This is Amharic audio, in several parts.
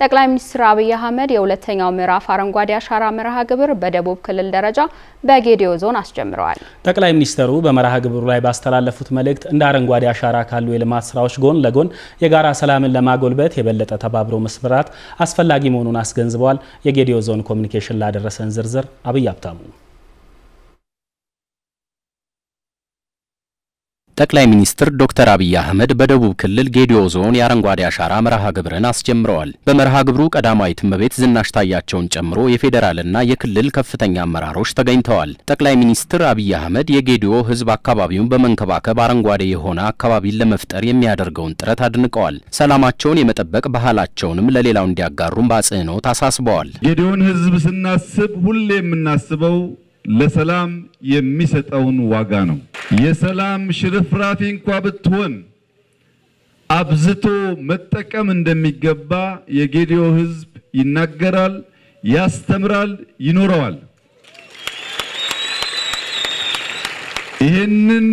ጠቅላይ ሚኒስትር አብይ አህመድ የሁለተኛው ምዕራፍ አረንጓዴ አሻራ መርሃ ግብር በደቡብ ክልል ደረጃ በጌዲዮ ዞን አስጀምረዋል። ጠቅላይ ሚኒስትሩ በመርሃ ግብሩ ላይ ባስተላለፉት መልእክት እንደ አረንጓዴ አሻራ ካሉ የልማት ስራዎች ጎን ለጎን የጋራ ሰላምን ለማጎልበት የበለጠ ተባብሮ መስራት አስፈላጊ መሆኑን አስገንዝበዋል። የጌዲዮ ዞን ኮሚኒኬሽን ላደረሰን ዝርዝር አብይ አብታሙ ጠቅላይ ሚኒስትር ዶክተር አብይ አህመድ በደቡብ ክልል ጌዲዮ ዞን የአረንጓዴ አሻራ መርሃ ግብርን አስጀምረዋል። በመርሃ ግብሩ ቀዳማዊት እመቤት ዝናሽ ታያቸውን ጨምሮ የፌዴራልና የክልል ከፍተኛ አመራሮች ተገኝተዋል። ጠቅላይ ሚኒስትር አብይ አህመድ የጌዲዮ ሕዝብ አካባቢውን በመንከባከብ አረንጓዴ የሆነ አካባቢን ለመፍጠር የሚያደርገውን ጥረት አድንቀዋል። ሰላማቸውን የመጠበቅ ባህላቸውንም ለሌላው እንዲያጋሩም በአጽንኦት አሳስበዋል። ጌዲዮን ሕዝብ ስናስብ ሁሌ የምናስበው ለሰላም የሚሰጠውን ዋጋ ነው። የሰላም ሽርፍራፊ እንኳ ብትሆን አብዝቶ መጠቀም እንደሚገባ የጌዲዮ ሕዝብ ይናገራል፣ ያስተምራል፣ ይኖረዋል። ይህንን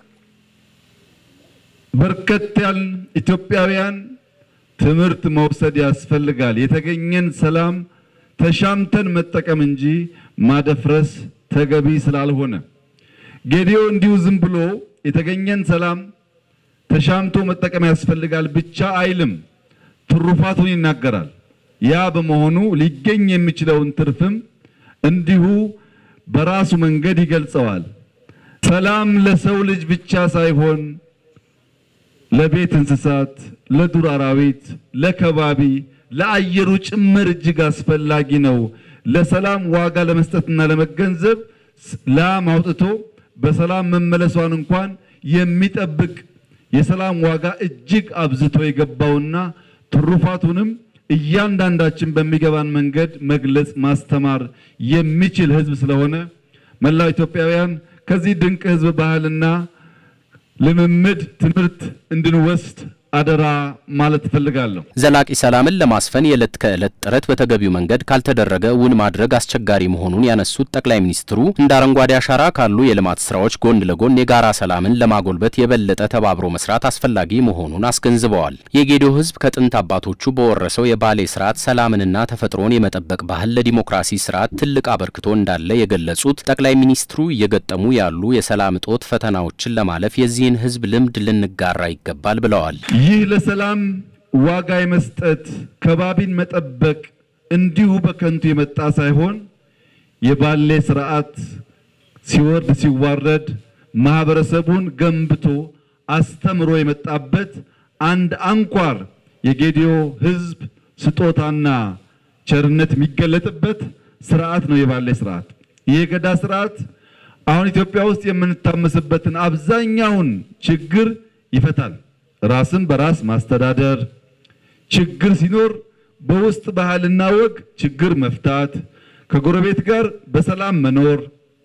በርከት ያልን ኢትዮጵያውያን ትምህርት መውሰድ ያስፈልጋል። የተገኘን ሰላም ተሻምተን መጠቀም እንጂ ማደፍረስ ተገቢ ስላልሆነ ጌዲዮ እንዲሁ ዝም ብሎ የተገኘን ሰላም ተሻምቶ መጠቀም ያስፈልጋል ብቻ አይልም፣ ትሩፋቱን ይናገራል። ያ በመሆኑ ሊገኝ የሚችለውን ትርፍም እንዲሁ በራሱ መንገድ ይገልጸዋል። ሰላም ለሰው ልጅ ብቻ ሳይሆን ለቤት እንስሳት፣ ለዱር አራዊት፣ ለከባቢ፣ ለአየሩ ጭምር እጅግ አስፈላጊ ነው። ለሰላም ዋጋ ለመስጠትና ለመገንዘብ ላም አውጥቶ በሰላም መመለሷን እንኳን የሚጠብቅ የሰላም ዋጋ እጅግ አብዝቶ የገባውና ትሩፋቱንም እያንዳንዳችን በሚገባን መንገድ መግለጽ ማስተማር የሚችል ሕዝብ ስለሆነ መላው ኢትዮጵያውያን ከዚህ ድንቅ ሕዝብ ባህልና ልምምድ ትምህርት እንድንወስድ አደራ ማለት እፈልጋለሁ። ዘላቂ ሰላምን ለማስፈን የዕለት ከዕለት ጥረት በተገቢው መንገድ ካልተደረገ እውን ማድረግ አስቸጋሪ መሆኑን ያነሱት ጠቅላይ ሚኒስትሩ እንደ አረንጓዴ አሻራ ካሉ የልማት ስራዎች ጎን ለጎን የጋራ ሰላምን ለማጎልበት የበለጠ ተባብሮ መስራት አስፈላጊ መሆኑን አስገንዝበዋል። የጌዲዮ ሕዝብ ከጥንት አባቶቹ በወረሰው የባሌ ስርዓት ሰላምንና ተፈጥሮን የመጠበቅ ባህል ለዲሞክራሲ ስርዓት ትልቅ አበርክቶ እንዳለ የገለጹት ጠቅላይ ሚኒስትሩ እየገጠሙ ያሉ የሰላም እጦት ፈተናዎችን ለማለፍ የዚህን ሕዝብ ልምድ ልንጋራ ይገባል ብለዋል። ይህ ለሰላም ዋጋ የመስጠት ከባቢን መጠበቅ እንዲሁ በከንቱ የመጣ ሳይሆን የባሌ ስርዓት ሲወርድ ሲዋረድ ማህበረሰቡን ገንብቶ አስተምሮ የመጣበት አንድ አንኳር የጌዲዮ ሕዝብ ስጦታና ቸርነት የሚገለጥበት ስርዓት ነው የባሌ ስርዓት። ይህ የገዳ ስርዓት አሁን ኢትዮጵያ ውስጥ የምንታመስበትን አብዛኛውን ችግር ይፈታል። ራስን በራስ ማስተዳደር፣ ችግር ሲኖር በውስጥ ባህልና ወግ ችግር መፍታት፣ ከጎረቤት ጋር በሰላም መኖር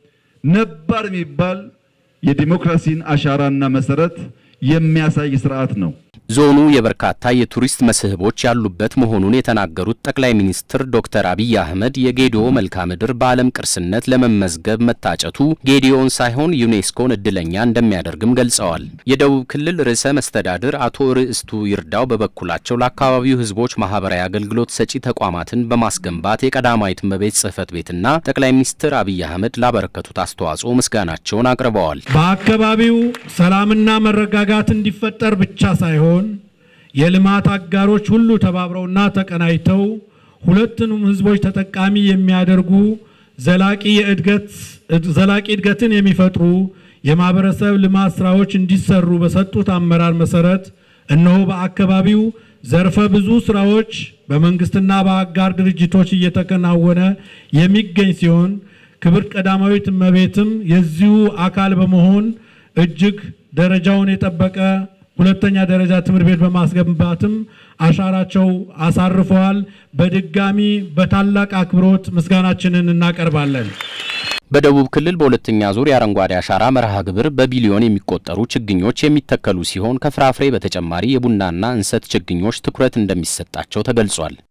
ነባር የሚባል የዲሞክራሲን አሻራና መሰረት የሚያሳይ ስርዓት ነው። ዞኑ የበርካታ የቱሪስት መስህቦች ያሉበት መሆኑን የተናገሩት ጠቅላይ ሚኒስትር ዶክተር አብይ አህመድ የጌዲዮ መልክዓ ምድር በዓለም ቅርስነት ለመመዝገብ መታጨቱ ጌዲዮን ሳይሆን ዩኔስኮን እድለኛ እንደሚያደርግም ገልጸዋል። የደቡብ ክልል ርዕሰ መስተዳድር አቶ ርዕስቱ ይርዳው በበኩላቸው ለአካባቢው ሕዝቦች ማህበራዊ አገልግሎት ሰጪ ተቋማትን በማስገንባት የቀዳማዊት እመቤት ጽሕፈት ቤትና ጠቅላይ ሚኒስትር አብይ አህመድ ላበረከቱት አስተዋጽኦ ምስጋናቸውን አቅርበዋል። በአካባቢው ሰላምና መረጋጋት እንዲፈጠር ብቻ ሳይሆን የልማት አጋሮች ሁሉ ተባብረውና ተቀናጅተው ሁለቱንም ህዝቦች ተጠቃሚ የሚያደርጉ ዘላቂ የእድገት ዘላቂ እድገትን የሚፈጥሩ የማህበረሰብ ልማት ስራዎች እንዲሰሩ በሰጡት አመራር መሰረት እነሆ በአካባቢው ዘርፈ ብዙ ስራዎች በመንግስትና በአጋር ድርጅቶች እየተከናወነ የሚገኝ ሲሆን ክብር ቀዳማዊት እመቤትም የዚሁ አካል በመሆን እጅግ ደረጃውን የጠበቀ ሁለተኛ ደረጃ ትምህርት ቤት በማስገንባትም አሻራቸው አሳርፈዋል። በድጋሚ በታላቅ አክብሮት ምስጋናችንን እናቀርባለን። በደቡብ ክልል በሁለተኛ ዙር የአረንጓዴ አሻራ መርሃ ግብር በቢሊዮን የሚቆጠሩ ችግኞች የሚተከሉ ሲሆን ከፍራፍሬ በተጨማሪ የቡናና እንሰት ችግኞች ትኩረት እንደሚሰጣቸው ተገልጿል።